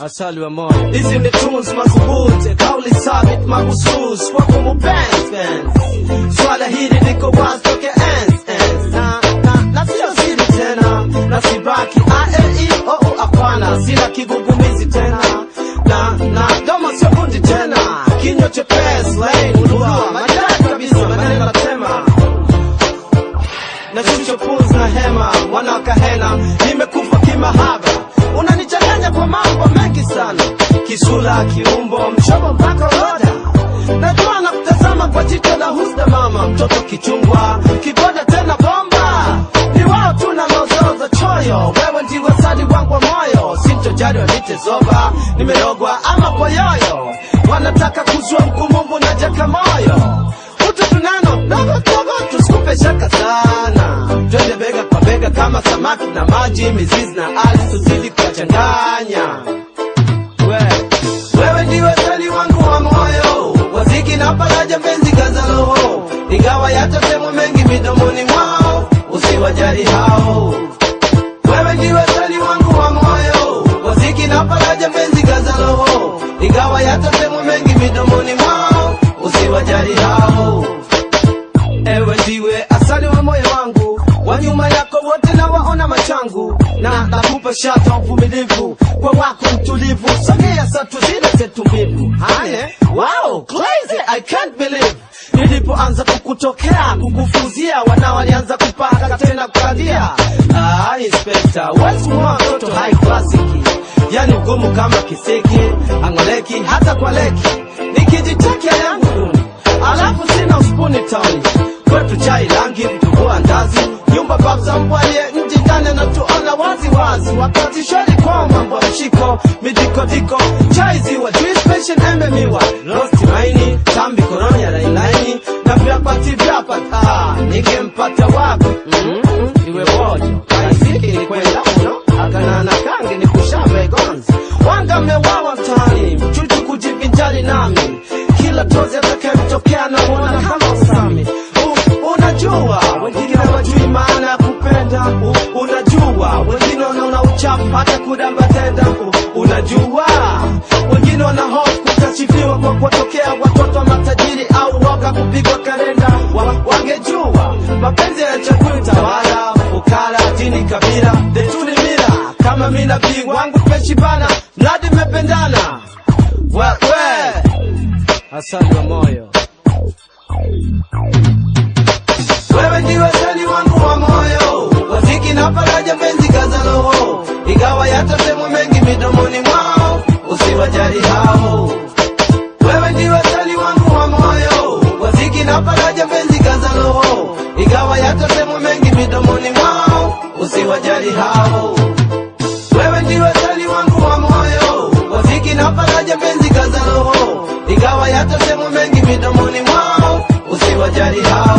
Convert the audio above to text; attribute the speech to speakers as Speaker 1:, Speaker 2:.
Speaker 1: asali wa moyo
Speaker 2: Hizi ni tunes madhubuti, kauli thabit mahusus kwa kumupens Swala hili liko wazi toke ens ens na na na sio siri tena, na sibaki a e i o u hapana, sina kigugumizi tena na na kama sio kundi tena, kinywa chepesi laini ulua maridadi kabisa, maneno natema na shusha pumzi na hema, mwana wa kahena, nimekufa kimahaba, unanichanganya kwa mambo mengi sana, kisula, kiumbo, mshobo mpaka roda. Najua na kutazama kwa jicho la husda, mama, mtoto kichungwa, kiboda tena bomba, ni wao tu na lozoo za choyo, wewe ndiwe sadi wangu wa moyo, sintojali wanite zoba, nimerogwa ama kwa yoyo, wanataka kuzua mkumumbu na jaka moyo utu tunano dogo dogo, tusikupe shaka sana, twende bega kwa bega kama samaki na maji, mizizi na ardhi, tuzidi kuwachanganya. We, wewe ndiwe sali wangu wa moyo, waziki na faraja, mpenzi kaza roho, ingawa yatasemwa mengi midomoni mwao, usiwajali hao. Wewe ndiwe sali wangu wa moyo, waziki na faraja, mpenzi kaza roho, ingawa yatasemwa mengi midomoni mwao, usiwajali hao. Ewe ndiwe asali wa moyo wangu, wa nyuma yako wote na waona machangu, na nakupa shata uvumilivu kwa wako mtulivu, sogea satu zile zetu mbivu. Hane, wow, crazy, I can't believe nilipoanza kukutokea kukufuzia, wana walianza kupaka tena kukadia. Ah, inspector, what's more toto high classic, yani ugumu kama kisiki, angoleki hata kwa leki, nikijitakia yangu duni alafu sina uspuni tauni kwetu chai rangi mtuvua ndazi nyumba babza mbwaye nji ndani anatuona wazi wazi wakati shwari kwa mambo ya mshiko midikodiko chai ziwa juice passion embe miwa rosti maini tambi koronya lainaini na vyapati vyapati ah, ningempata wapi mm-hmm. iwe bojo kaisiki ni kwenda uno akanana kange ni kushambe gonzi wanga mmewawa mtaani mchuchu kujivinjari nami kila tozi atakayemtokea namwona kama usami U- unajua wengine wajui maana ya kupenda U- unajua wengine wanaona uchafu hata kudamba tenda U- unajua wengine wana hofu kukashifiwa kwa kuwatokea watoto wa matajiri au woga kupigwa kalenda wa, wangejua mapenzi yanachagui tawala fukara dini kabila desturi mila kama mi nabii wangu peshibana mradi mmependana we, we.
Speaker 1: asali wa moyo
Speaker 2: Wewe ndiwe sali wangu wa moyo, waziki na faraja, mpenzi kaza roho, ingawa yatasemwa mengi midomoni mwao, usiwajali hao. Wewe ndiwe sali wangu wa moyo, waziki na faraja, mpenzi kaza roho, ingawa yatasemwa mengi midomoni mwao, usiwajali hao. Wewe ndiwe sali wangu wa moyo, waziki na faraja, mpenzi kaza roho, ingawa yatasemwa mengi midomoni mwao, usiwajali hao.